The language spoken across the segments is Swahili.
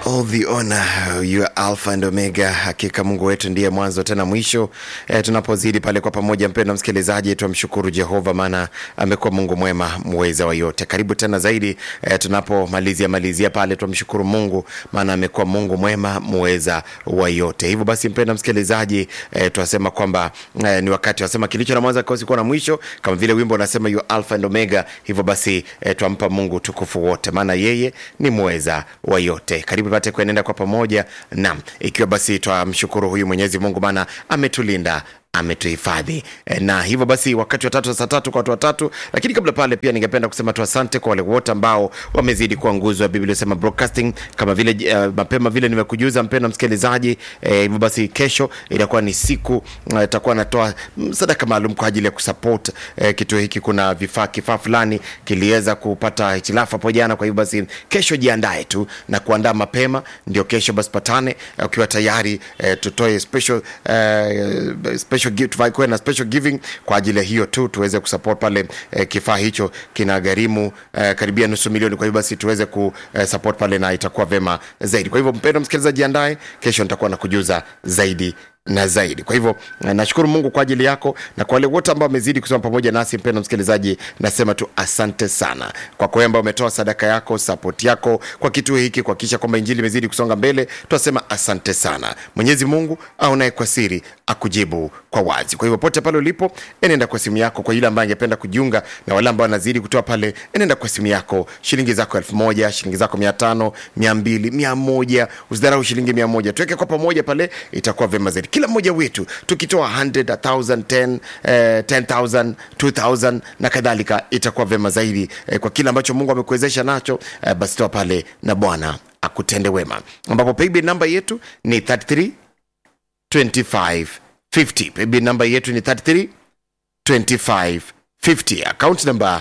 all the honor, you are Alpha and Omega. Hakika Mungu wetu ndiye mwanzo tena mwisho. E, tunapozidi pale kwa pamoja, mpendwa msikilizaji, tumshukuru Jehova maana amekuwa Mungu mwema muweza wa yote. Karibu tena zaidi e, tunapomalizia malizia pale, tumshukuru Mungu maana amekuwa Mungu mwema muweza wa yote. Hivyo basi, mpendwa msikilizaji, e, tunasema kwamba e, ni wakati wasema kilicho na mwanzo kikosi kuwa na mwisho, kama vile wimbo unasema you are Alpha and Omega. Hivyo basi e, twampa Mungu tukufu wote, maana yeye ni muweza wa yote. Karibu pate kuenenda kwa pamoja nam, ikiwa basi twamshukuru huyu Mwenyezi Mungu maana ametulinda ametuhifadhi E, na hivyo basi wakati wa tatu saa tatu kwa watu watatu lakini kabla pale pia ningependa kusema tu asante kwa wale wote ambao wamezidi kuwa nguzo ya biblia sema broadcasting kama vile uh, mapema vile nimekujuza mpenda msikilizaji Eh, hivyo basi kesho itakuwa ni siku uh, itakuwa natoa mm, sadaka maalum kwa ajili ya kusupport uh, kituo hiki kuna vifaa kifaa fulani kiliweza kupata hitilafu hapo jana kwa hivyo basi kesho jiandae tu na kuandaa mapema ndio kesho basi patane uh, ukiwa tayari uh, tutoe special uh, special gift kuwe na special giving kwa ajili ya hiyo tu tuweze kusupport pale eh, kifaa hicho kina gharimu eh, karibia nusu milioni kwa hivyo basi tuweze kusupport pale na itakuwa vema zaidi kwa hivyo mpendo msikilizaji andaye kesho nitakuwa na kujuza zaidi na zaidi kwa hivyo eh, nashukuru mungu kwa ajili yako na kwa wale wote ambao wamezidi kusoma pamoja nasi mpendo msikilizaji nasema tu asante sana kwa kwa ambao umetoa sadaka yako support yako kwa kituo hiki kuhakikisha kwamba injili imezidi kusonga mbele tunasema asante sana mwenyezi mungu aonaye kwa siri akujibu kwa wazi kwa hivyo pote pale ulipo enenda kwa simu yako kwa yule ambaye angependa kujiunga na wale ambao wanazidi kutoa pale enenda kwa simu yako shilingi zako elfu moja shilingi zako mia tano mia mbili mia moja usidharau shilingi mia moja tuweke kwa pamoja pale itakuwa vyema zaidi kila mmoja wetu tukitoa 100 1000 10 eh, 10000 2000 na kadhalika itakuwa vyema zaidi eh, kwa kile ambacho mungu amekuwezesha nacho eh, basi toa pale na bwana akutende wema ambapo paybill namba yetu ni 33 25 50 paybill namba yetu ni 33 25 50 account number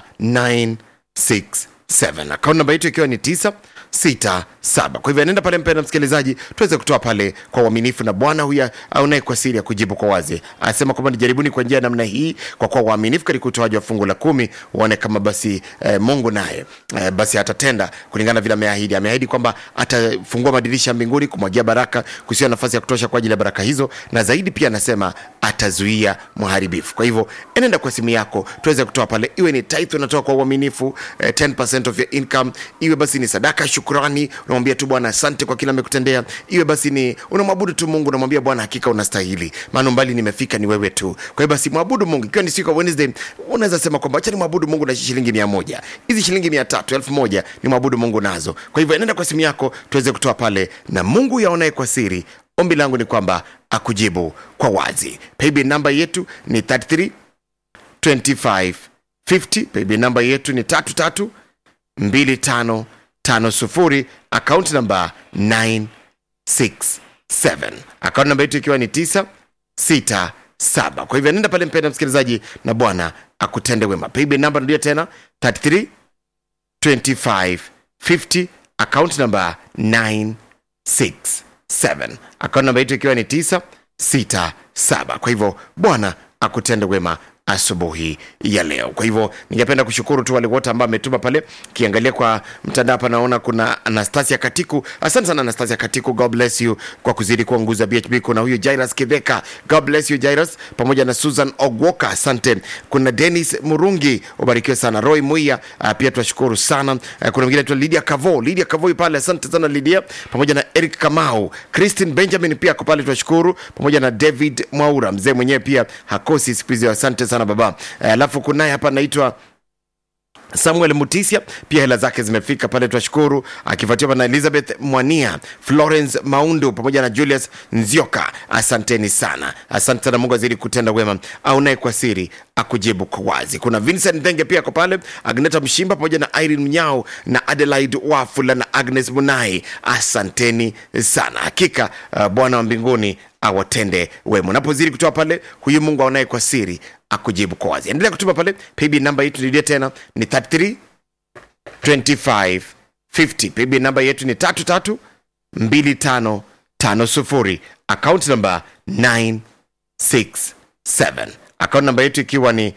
967 account namba yetu ikiwa ni 9 sita saba kwa hivyo anaenda pale mpenda msikilizaji tuweze kutoa pale kwa uaminifu na bwana huyu aunaye kwa siri ya kujibu kwa wazi anasema kwamba nijaribuni kwa njia ya namna hii kwa kuwa uaminifu katika utoaji wa fungu la kumi uone kama basi eh, mungu naye eh, basi atatenda kulingana vile ameahidi ameahidi kwamba atafungua madirisha ya mbinguni kumwagia baraka kusiwa nafasi ya kutosha kwa ajili ya baraka hizo na zaidi pia anasema atazuia mharibifu kwa hivyo enenda kwa simu yako tuweze kutoa pale iwe ni tithe unatoa kwa uaminifu eh, 10% of your income iwe basi ni sadaka ya shukrani unamwambia tu bwana asante kwa kila amekutendea iwe basi ni unamwabudu tu mungu unamwambia bwana hakika unastahili maana umbali nimefika ni wewe tu kwa hiyo basi mwabudu mungu ikiwa ni siku ya wednesday unaweza sema kwamba acha ni mwabudu mungu na shilingi mia moja hizi shilingi mia tatu elfu moja ni mwabudu mungu nazo kwa hivyo enenda kwa simu yako tuweze kutoa pale na mungu yaonaye kwa siri ombi langu ni kwamba akujibu kwa wazi paybill namba yetu ni 33 25 50 paybill namba yetu ni tatu tatu mbili tano tano sufuri akaunti namba 967 akaunti namba yetu ikiwa ni 967 kwa hivyo nenda pale mpenda msikilizaji na bwana akutende wema paybill namba narudia tena 33 25 50 akaunti namba 967 akaunti namba yetu ikiwa ni 967 kwa hivyo bwana akutende wema asubuhi ya leo kwa hivyo ningependa kushukuru tu wale wote ambao ametuma pale kiangalia kwa mtandao hapa naona kuna anastasia katiku asante sana anastasia katiku god bless you kwa kuzidi kuwa nguzo ya bhb kuna huyu jairas kiveka god bless you jairas pamoja na susan ogwoka asante kuna denis murungi ubarikiwe sana roy muia uh, pia tunashukuru sana uh, kuna mwingine tu lydia kavo lydia kavo yu pale asante sana lydia pamoja na eric kamau christine benjamin pia ako pale tunashukuru pamoja na david mwaura mzee mwenyewe pia hakosi siku hizi asante sana baba Eh, alafu kunaye hapa anaitwa samuel mutisia pia hela zake zimefika pale twashukuru akifuatiwa na elizabeth mwania florence maundu pamoja na julius nzioka asanteni sana asante sana mungu azidi kutenda wema aunaye kwa siri akujibu kwa wazi kuna vincent dhenge pia ako pale agneta mshimba pamoja na irene mnyao na adelaide wafula na agnes munai asanteni sana hakika uh, bwana wa mbinguni awatende wema unapozidi kutoa pale huyu mungu aonaye kwa siri akujibu kwa wazi endelea kutuma pale pb namba yetu nirudie tena ni 33 25 50 pb namba yetu ni 33 25 50 akaunti namba 967 akaunti namba yetu ikiwa ni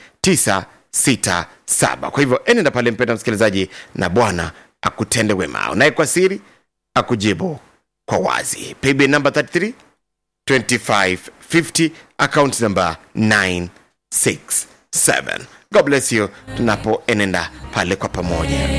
967 kwa hivyo enenda pale mpenda msikilizaji na bwana akutende wema unaye kwa siri akujibu kwa wazi paybill number 33 2550 account number 967 god bless you tunapoenenda pale kwa pamoja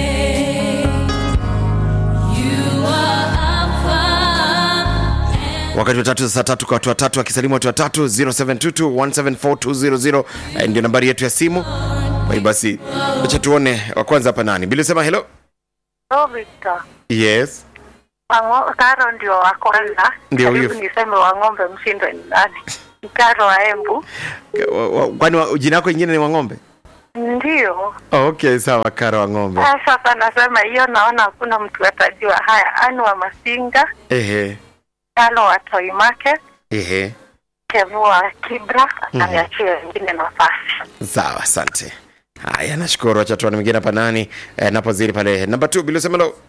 wakati wa tatu saa tatu kwa watu watatu akisalimu watu watatu 0722174200 eh, ndio nambari yetu ya simu kwa hiyo basi acha tuone wa kwanza hapa nani bili sema hello Oh, Victor. yes Wango- Karo ndio wa kwanza. Ndio Karibu huyo. niseme wa ng'ombe mshindwe ni nani? Ni Karo wa Embu. Wa- wa- kwani wa- jina yako ingine ni wang'ombe Ndio. oh, okay sawa kara wa ng'ombe Ah, Sasa nasema hiyo, naona hakuna mtu atajua. Haya, Anu wa Masinga, ehe Kalo wa Toy Market, ehe Kevu wa Kibra, akaniachia wengine nafasi. sawa asante haya nashukuru acha tuone mwingine hapa nani eh, napozidi pale namba t bili sema hello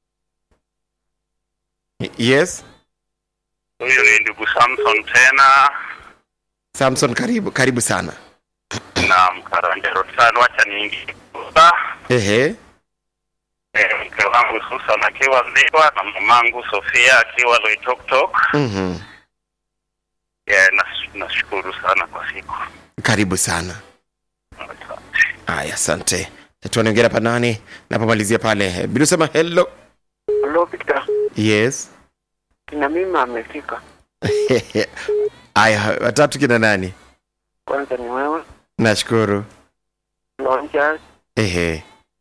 yes Huyu ni ndugu Samson tena samson karibu karibu sana na Mkaranjero sana, wacha niingie kusa ehe Eh, mke wangu Susan akiwa Ziwa na mamangu Sofia akiwa Loitoktok. mhm Yeah, nas- nashukuru sana kwa siku. karibu sana Asante. haya asante tuone wengine hapa nani napomalizia pale bili sema hello Hello Victor, yes kina mimi amefika. haya watatu kina nani Kwanza ni wewe nashukuru Lonja ehe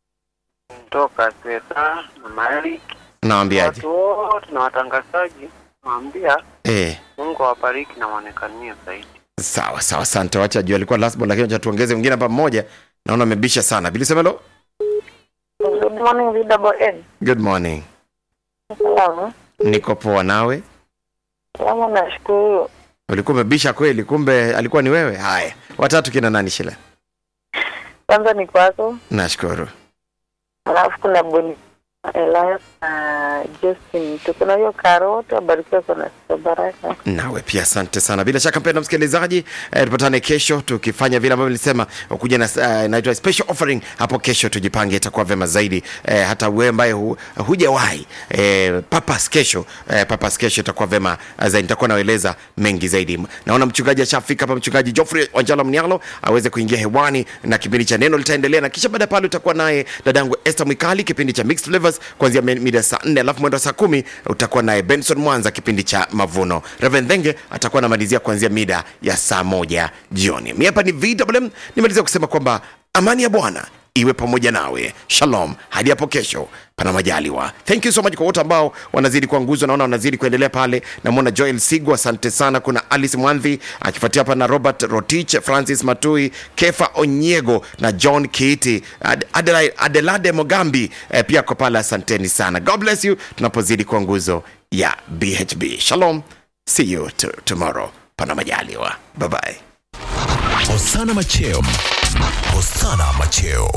toka Sweta na Malik, nawambiaje watu wote na watangazaji, naambia eh Mungu awabariki na waonekanie zaidi. sawa sawa asante wacha juu alikuwa last ball, lakini wacha tuongeze mwingine hapa mmoja naona amebisha sana bili sema hello Good morning, VWN. good morning Salamu. niko poa nawe Salamu, nashukuru. ulikuwa umebisha kweli kumbe alikuwa ni wewe haya watatu kina nani shila Kwanza ni kwako, nashukuru alafu kuna Boni Elias na Justin. Tuko na hiyo Karo, wote wabarikiwa sana siku baraka. nawe pia asante sana bila shaka mpenda msikilizaji eh, tupatane kesho tukifanya vile ambavyo nilisema kuja na uh, naitwa special offering hapo kesho tujipange itakuwa vema zaidi eh, hata wewe ambaye hu, hujawahi eh, papas kesho eh, papas kesho itakuwa vema zaidi nitakuwa naeleza mengi zaidi naona mchungaji ashafika hapa mchungaji Geoffrey Wanjala Mnialo aweze kuingia hewani na kipindi cha neno litaendelea na kisha baada ya pale utakuwa naye dadangu Esther Mwikali kipindi cha mixed flavors kuanzia mi- mida saa 4 alafu mwendo wa saa kumi utakuwa naye Benson Mwanza kipindi cha mavuno Reverend Dhenge atakuwa anamalizia kuanzia mida ya saa moja jioni mi hapa ni VWM nimalizia kusema kwamba amani ya Bwana iwe pamoja nawe shalom hadi hapo kesho pana majaliwa thank you so much kwa wote ambao wanazidi kuwa nguzo naona wanazidi kuendelea pale namwona joel sigu asante sana kuna alice mwanthi akifuatia hapa na robert rotich francis matui kefa onyego na john kiiti Ad- Adelaide- adelade mogambi eh, pia kwa pale asanteni sana god bless you tunapozidi kuwa nguzo ya bhb shalom see you t- tomorrow pana majaliwa bye bye Hosana Macheo. Hosana Macheo.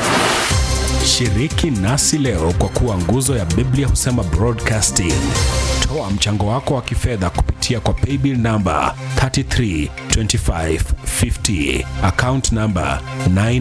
Shiriki nasi leo kwa kuwa nguzo ya Biblia husema broadcasting. Toa mchango wako wa kifedha kupitia kwa paybill namba 332550 account namba 9